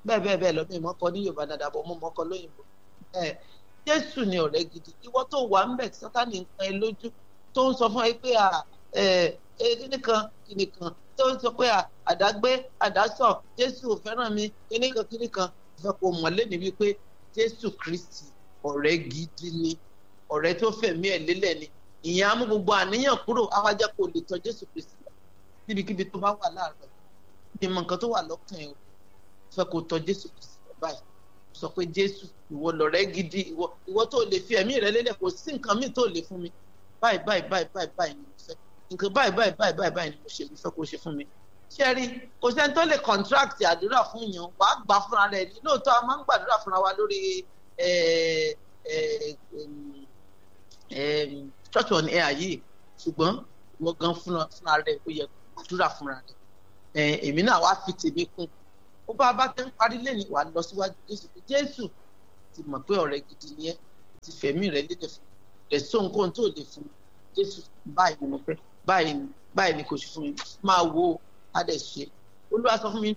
bẹ́ẹ̀ bẹ́ẹ̀ bẹ́ẹ̀ lọ́mọ ìmọ̀kọ ní yorùbá dáadáa bọ̀ mọ́ mọ́kọ lóyìnbó ẹ jésù ni ọ̀rẹ́ gidi ìwọ tó wà ń bẹ̀ sátánì ń kan ẹ lójú tó ń sọ fún ẹ pé kíní kan kíní kan tó ń sọ pé àdágbé àdásọ jésù ò fẹ́ràn mi kíní kan kíní kan fẹ́ kó mọ̀ lẹ́ni wípé jésù kristi ọ̀rẹ́ gidi ni ọ̀rẹ́ tó fẹ̀mí ẹ̀ lélẹ̀ ni ìyẹn á mú gbogbo àníyàn kúrò àwájá kò lè tọ́ jésù kristi lọ níbikíbi tó bá wà láàárọ̀ ní mọ nǹkan tó wà lọ́kàn ẹ̀ o fẹ́ kó tọ́ jésù kristi lọ báyìí sọ pé jésù ìwọ lọ̀rẹ́ gidi ìwọ ìwọ tó lè fi ẹ̀mí rẹ lélẹ̀ kò sí nǹkan míì tó lè fún mi báyìí báyìí báyìí báyìí báyìí ni mo fẹ́ nǹkan báyìí báyìí báyìí báyìí báyìí ni mo ṣe mo fẹ́ kó ṣe fún mi ṣé rí kò sẹ́ni tó lè contract àdúrà fún yàn wàá gbà fúnra rẹ̀ ní lóòótọ́ a máa ń gbàdúrà fúnra wa lórí church on air yìí ṣùgbọ́n wọ́n gan fúnra rẹ̀ ó yẹ àdúrà fúnra rẹ̀ èmi náà wá fi tèmi kún ó bá bá tẹ́ ń parí lẹ́yìn wà lọ síwájú jésù pé jésù ti mọ̀ pé ọ̀rẹ́ gidi ni ẹ́ ti fẹ̀mí rẹ̀ lédè fún rẹ̀ sọ nǹkan tó lè fún jésù báyìí ni mo fẹ́ báyìí ni báyìí ni kò sí fún mi máa wo á dẹ̀ ṣe olúwa sọ fún mi